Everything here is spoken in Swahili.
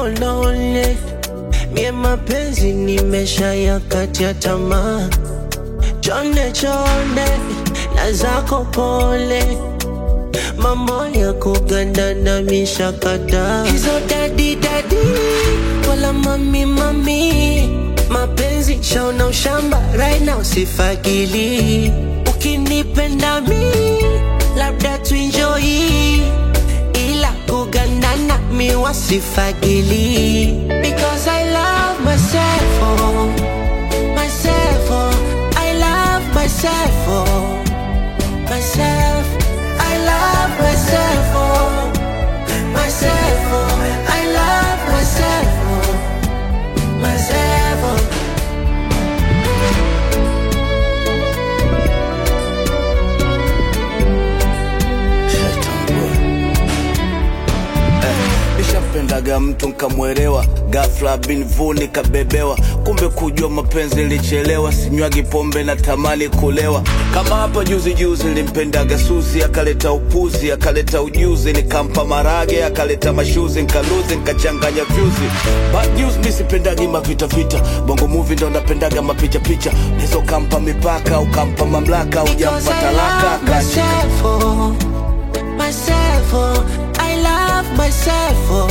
niko lonely mie mapenzi nimesha yakatia tamaa chonde chonde na zako pole mambo ya kugandana mishakata hizo dadi dadi wala mami mami mapenzi shaona ushamba right now sifagili ukinipenda mi labda tuenjoy ila kugandana mi wasifagili because I love myself oh, myself oh, I love myself oh, myself I love myself oh, myself oh, I love myself oh, myself oh. nishampendaga mtu nkamwelewa gafla binvu nikabebewa kumbe kujua mapenzi nilichelewa sinywagi pombe na tamani kulewa kama hapa juzi juzi nilimpendaga suzi akaleta upuzi akaleta ujuzi nikampa marage akaleta mashuzi nkaluzi nkachanganya vyuzi bad news mi sipendagi mavitavita bongo muvi ndo napendaga mapichapicha nizo kampa mipaka ukampa mamlaka Because ujampa I talaka love akashika myself, oh, myself, oh, I love myself, oh,